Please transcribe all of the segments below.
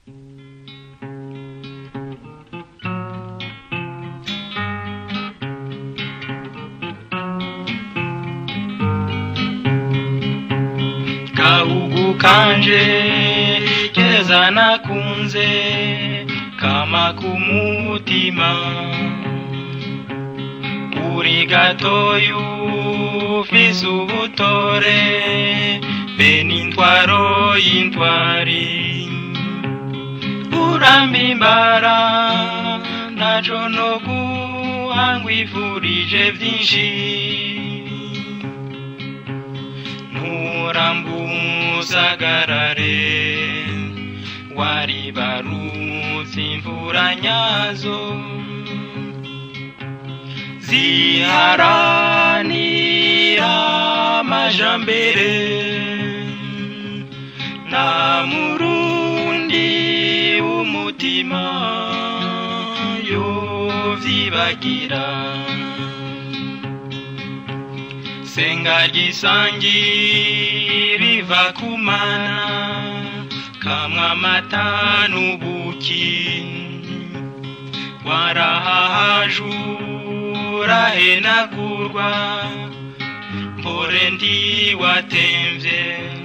gahugu kanje keza nakunze kama kumutima uri gatoyu ufise ubutore be n'intwaro y'intwari urambimbara ntaco no guhangwifurije vyinshi nturambusagarare waribarutse imvura nyazo ziharanira amajambere nta murundi w'umutima yovyibagira senga gisangi riva kumana kamwe amata n'ubuki warahahajura henagurwa mpore ndiwatemvye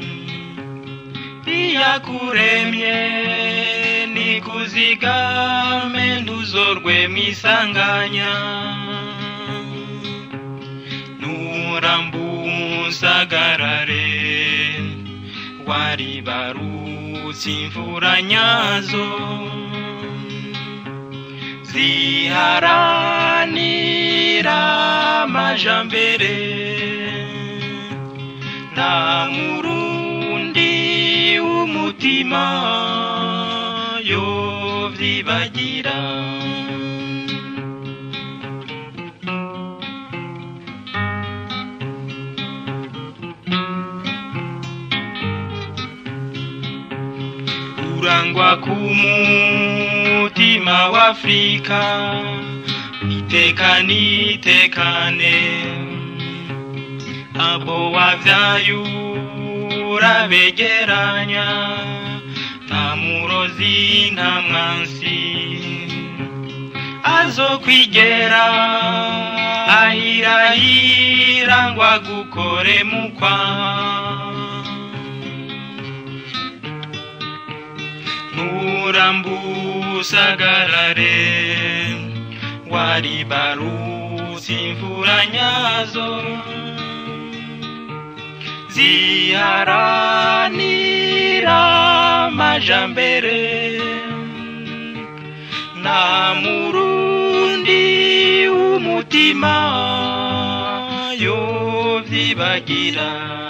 iyakuremye nikuzigame ntuzorwe mwisanganya nurambusagarare waribarutse imvura nyazo ziharanira amajambere nta murundi w'umutima yovyibagira urangwa ku mutima w'afrika itekane itekane abo wavyayura begeranya nta murozi nta mwansi azokwigera ahirahira ngo agukore mukwa nturambusagarare waribarutse imvura nyazo ziharanira amajambere nta murundi w'umutima yovyibagira